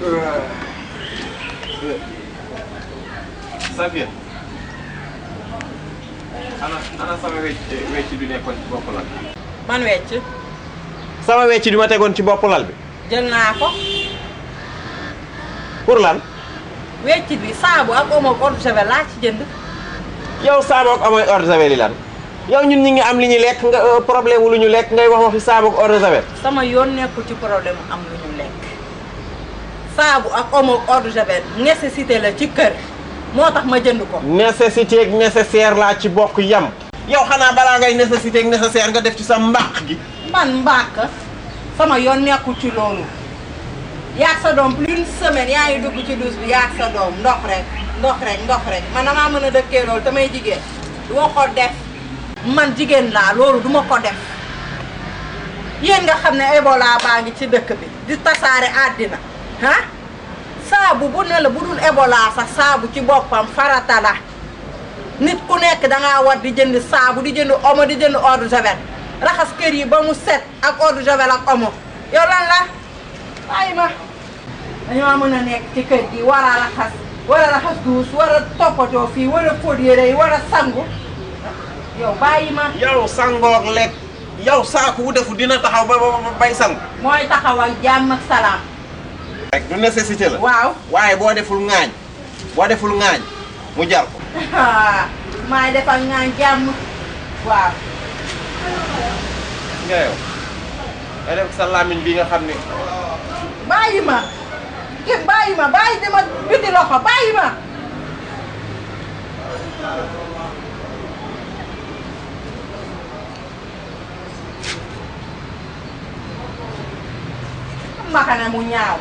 Safia ana ana sama wecc wecc bi nekkoon ci bopp lal bi man wecc sama wecc bi ma tegoon ci bopp lal bi jël naa ko pour lan wecc bi saabu ak omo ak eau de javel laa ci jënd yow saabu ak amoy eau de javel yi lan yow ñun ñi ngi am li ñu lekk nga euh, problème wu lu ñu lekk ngay wax waxi saabu ak eau de javel sama yoon nekkul ci problème mu am lu ñu lekk saabu ak omo ak eau de javel nécessité la ci kër moo tax ma jënd ko nécessité ak nécessaire laa ci bokk yam yow xanaa balaa ngay nécessité ak nécessaire nga def ci sa mbaq gi man mbàkk sama yoon nekkul ci loolu yaag sa doom plus une semaine yaa ngi dugg ci douche bi yaag sa doom ndox rek ndox rek ndox rek man damaa mën a dëkkee loolu damay jigéen du ma ko def man jigéen laa loolu du ma ko def yéen nga xam ne Ebola baa ngi ci dëkk bi di tasaare àddina ah saabu bu ne la bu dul Ebola sax saabu ci boppam farata la nit ku nekk dangaa war di jënd saabu di jënd omo di jënd eau de javel raxas kër yi ba mu set ak eau de javel ak omo yow lan la bàyyi ma dañoo mën a nekk ci kër gi war a raxas war a raxas duus war a toppatoo fii war a fóot yére yi war a sangu yow bàyyi ma yow sangoog lekk yow saaku wu defu dina taxaw ba ba bay sang mooy taxaw ak jàmm ak salaam rek du nécessité la waaw waaye boo deful ŋaañ boo deful ŋaañ mu jar ko maay defal ngaa jàmm waaw nga yow nga def sa làmmiñ bi nga xam ne bàyyi ma ke bàyyi ma bàyyi dama biti loxo bàyyi ma makana mu ñaaw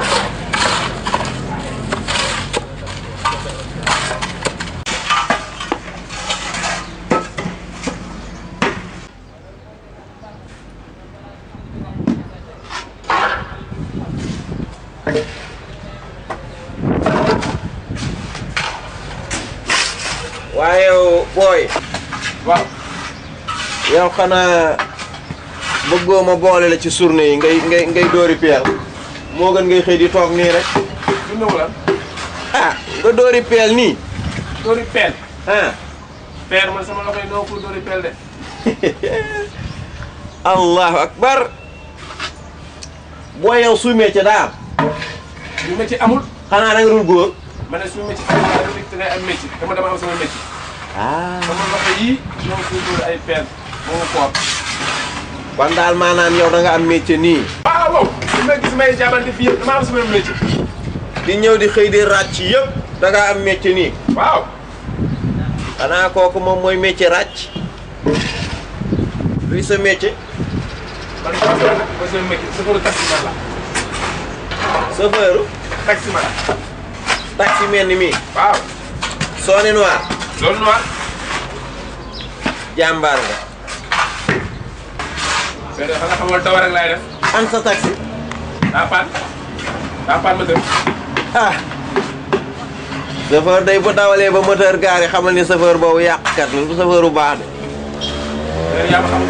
waaye yow booy waaw yow xanaa bëggoo ma boole la ci journée yi ngay ngay ngay dóori peel moo gën ngay xëy di toog nii rek du nëw lan ah nga dóori peel nii dóori peel ah peel man sama loxo yi noo ko dóori peel de allahu akbar booy yow suy métier daa am lu métier amul xanaa da nga dul góor ma ne suñu métier amul daal di ngay am métier dama dama am sama métier ah sama loxo yii ñoo ko dóori ay peel moo ma koor kon daal maanaam yow da nga am métier nii waaw waaw su ma gis may jaabante fii yëpp dama am sama métier di ñëw di xëy di ràcc yëpp da nga am métier nii waaw xanaa kooku moom mooy métier ràcc luy sa métier man sama sama nag mooy sama métier chauffeur taximan la chauffeur taximan taxi mel ni mii waaw Sony Noir loolu noir jàmbaar nga mais de xanaa xamal taw rek laay def an sa taxi daa paan daa paan ma tëb ah chauffeur day bu dawalee ba moteur gaari xamal ni chauffeur boobu yàqkat la du chauffeur bu baax de mais yaa ma xamul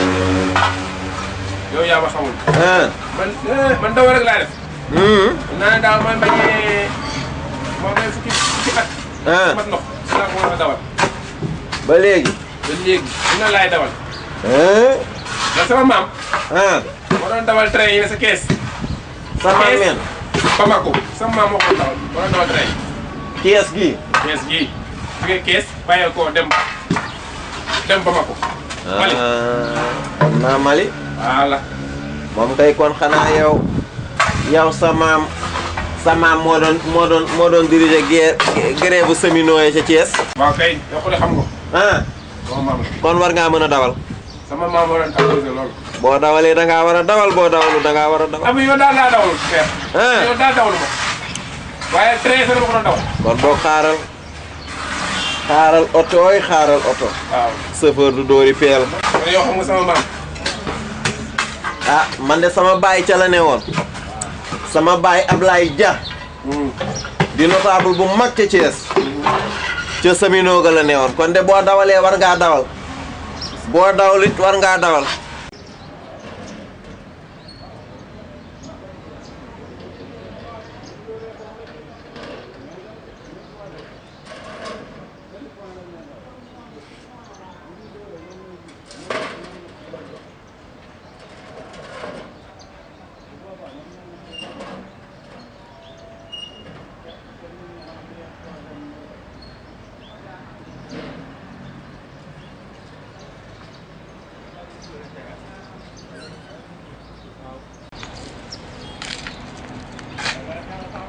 yow yaa ma xamul ah man eh, man taw rek laay def hum naa ne daaw man bañee moom may fukki fukki at ah mat ndox si laa ko mën a dawal ba léegi ba léegi dina laay dawal ah ndax sama maam ah moo doon dawal train yi ne sa kees sa maam men Bamako sama maam moo ko dawal moo doon dawal train kees gi kees gii jógee kees bàyyee ko dem dem Bamako Mali ah xam naa Mali voilà moom kay kon xanaa yow yow sa maam sa maam moo doon moo doon moo doon diriger guerre grève bu cheminot yi ca Thiès waaw kay yow ko de xam nga ah sama maam la kon war ngaa mën a dawal sama maam moo doon imposé loolu boo dawalee da ngaa war a dawal boo dawalu da ngaa war a dawal am yow daal daa dawal frère ah yow daal dawal ma waaye train sa dama ko doon dawal kon boo xaaral xaaral otooy xaaral oto waaw chauffeur du dóori peel kon yow xam nga sama maam ah man de sama baay ca la ne woon sama baay Ablaye Dia di notable bu mag ca Thiès ca Semino ga la ne woon kon de boo dawalee war ngaa dawal boo dawal it war ngaa dawal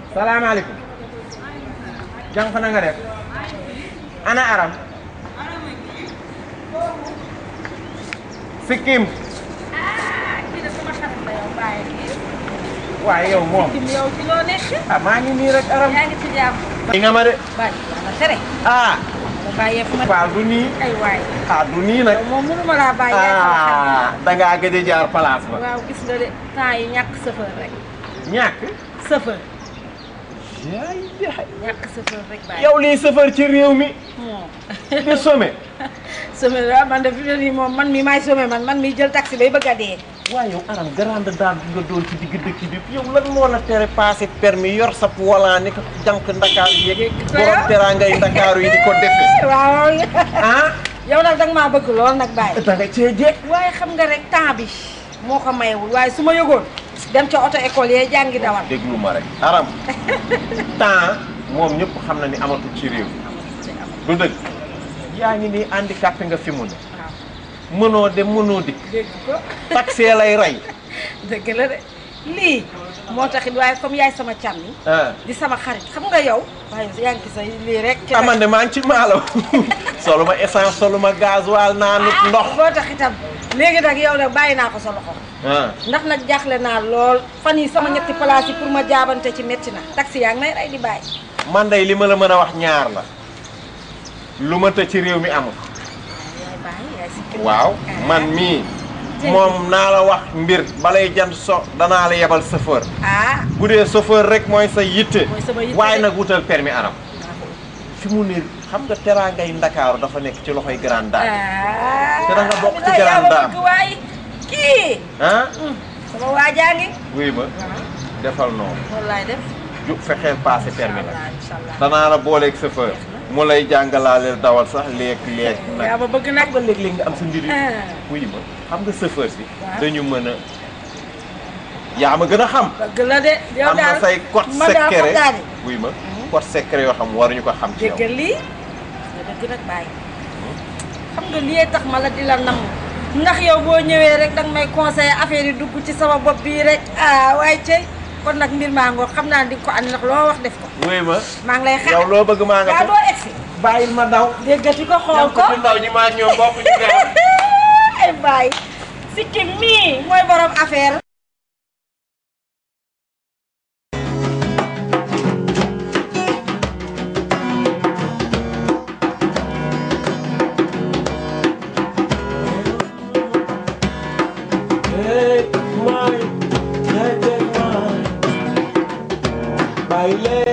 salaamaaleykum jànq na nga def ana aram sikkim kii de sama xarit la yow bàyyi kii. waaye yow moom Kim yow ci loo nekk. ah maa ngi nii rek aram yaa ngi ci jàmm. i nga ma de bàyyi la tere. ah ma bàyyee fu ma. waaw du nii ay waay. ah du nii nag yow moom mënu ma laa bàyyi. yaay sama xarit. ah dangaa gëj a jaar place ba waaw gis nga de temps yi ñàkk chauffeur rek. ñàkk chauffeur. yaay yaay ñàkk chauffeur rek bàyyi. yow lii sëfër ci réew mi moom. di some sommet la man de fi mu ne nii moom man mi maay sommet man man mi jël taxi bay bëgg a dee. waaye yow aram grande dame bi nga doon ci digg dëkk bi yow lan moo la tere passé permis yor sa volant ni ko jànk ndakaaru yeeg borom teraangay ndakaaru yi di ko defe waaw. ah yow nag danga maa bëgg lool nag bàyyi. da nga cee jekk waaye xam nga rek temps bi moo ko mayewul waaye su ma yëgoon dem ca auto école yee jàngi dawal. déglu ma rek aram temps moom ñëpp xam na ni amatul ci réew du dëgg yaa ngi nii handicapé nga fi mu ne waaw mënoo dem mënoo dikk dégg ko taxi lay rey dëgg la de lii moo taxit waaye comme yaay sama càmmi ah di sama xarit xam nga yow waaye yaa ngi sa lii rek. ci amande maa ngi ci maalo solu ma essence solu ma gasoil naa nut ndox boo tax itam léegi nag yow nag bàyyi naa ko sa loxo ah ndax nag jaaxle naa lool fan yi sama ñetti place yi pour ma jaabante ci métti na taxi yaa ngi may rey di bàyyi. man day li ma la mën a wax ñaar la lu ma të ci réew mi amul yaay bàyyi yaay si kër waaw man mii moom naa la wax mbir balay jant so danaa la yebal chauffeur ah bu dee chauffeur rek mooy sa yitte Mooy sama yitte waaye de. nag wutal permis aram fi mu ne xam nga teraangay ndakaaru dafa nekk ci loxoy grande dame ah Te da nga bokk ci bilaay yaa ma grande dame. bëgg waay kii ah sama waajaa ngi wuy ma defal noonu loolu laay def ju fexeel passé permis nag incha allah danaa la booleeg chauffeur mu lay jàngalaaleel dawal sax léeg-léeg nag yaa ma bëgg nag xam nga léeg-léeg nga am sa mbir yi Ah. wuy ma xam nga chauffeur si Waaw. dañu mën a yaa ma gën a xam bëgg la de yow am na daal say code ma daal secret xam daal wuy ma code secret yoo xam waruñu ko xam ci yow dégg lii nga dëgg nag bàyyi xam nga lii tax ma la di la namm ndax yow boo ñëwee rek danga may conseiller affaire yi dugg ci sama bopp bii rek ah waaye cey kon nag mbir maa ngoog xam naa di nga ko andi ndax loo wax def ko wuy ma maa ngi lay xaar yow loo bëgg maa nga waaw ca doo egsi bàyyil ma daw déggati ko xool ko ci ndaw ñi maa ñoom bokk ñu gaaw ay bàyyi sikki mii mooy borom affaire Take mine, yeah, take mine. Baile,